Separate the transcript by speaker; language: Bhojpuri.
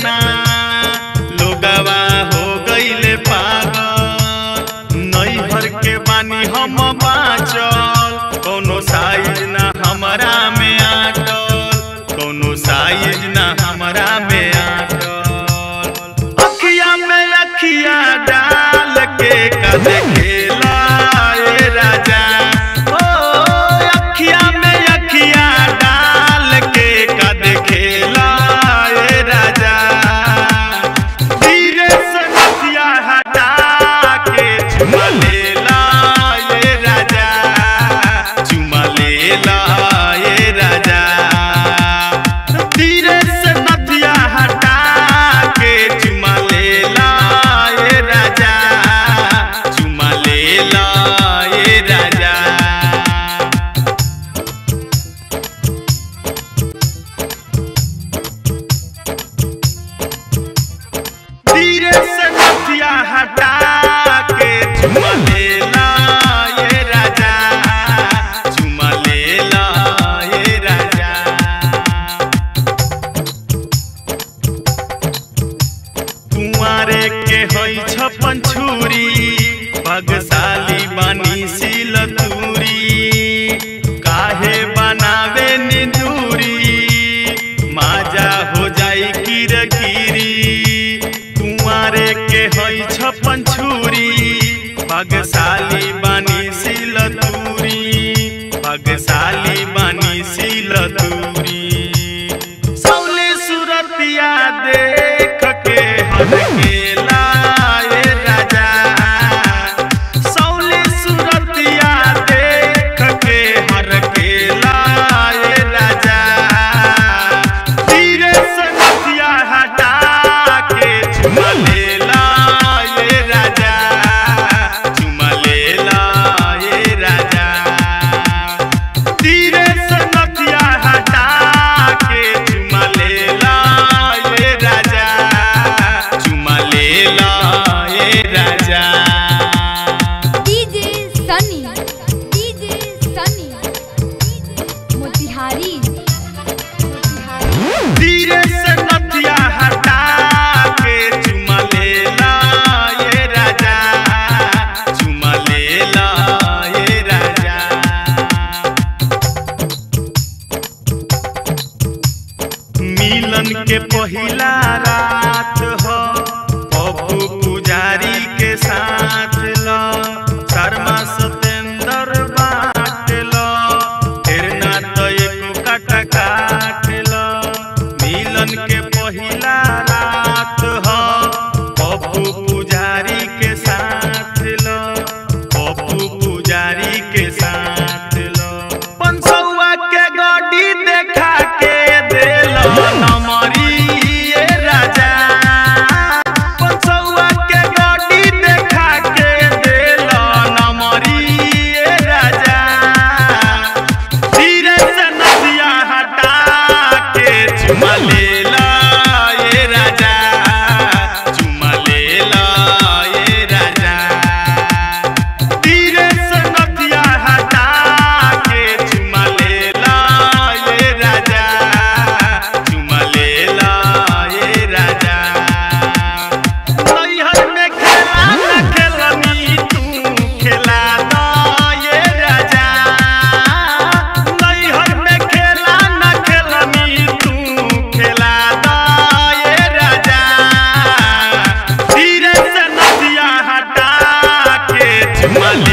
Speaker 1: केतना लोगवा हो गईले पागल नैहर के बानी हम बाचल कोनो साइज ना हमरा में आटल कोनो साइज ना हमरा में आटल अखिया में अखिया डाल के कद खेला ए राजा ओ अखिया में अखिया डाल के कद खेला ए राजा धीरे से नथिया हटा के चुमा लेला ए राजा चुमा लेला ए राजा धीरे से नथिया हटा के चुमा लेला ए राजा चुमा लेला ए राजा धीरे से नथिया हटा के चुमा लेला ये राजा चुमा लेला ये राजा कुंवारे के होई छपन छुरी भगशाली बानी सिल तूरी काहे बनावे निदूरी माजा हो जाई किरकिरी कुंवारे के होई छपन छुरी भगशाली बानी सिल तूरी भगशाली बानी सिल तूरी सौले सुरतिया देख के हर के लाए राजा सौले सुरतिया देख के हर के लाए राजा धीरे से नथिया हटा के चुमा लेला ये राजा चुमा लेला ये राजा धीरे से नथिया हटा के चुमा लेला ये राजा चुमा लेला ये राजा
Speaker 2: DJ Sunny DJ Sunny Motihari Motihari
Speaker 1: धीरे से नथिया हटा के चुमा लेला ये राजा चुमा लेला ये राजा मिलन के पहिला रात हो पप्पू पुजारी के साथ लो शर्मा सतेंद्र बाट लो फिर ना तो एको काटा काट लो मिलन के पहिला रात हो पप्पू पुजारी के साथ लो पप्पू पुजारी के साथ लो पंसौआ के गाड़ी देखा के देलो नमरी ये राजा पंसौआ के गाड़ी देखा के देलो नमरी ये राजा धीरे से नदिया हटा के चुमा लेला ये राजा चुमा लेला ये राजा धीरे से नथिया हटा के चुमा लेला ये राजा चुमा लेला ये राजा नैहर में खेला न खेलनी तू खेला दो ये राजा नैहर में खेला न खेलनी तू खेला दो ये राजा धीरे से नदिया हटा के चुमा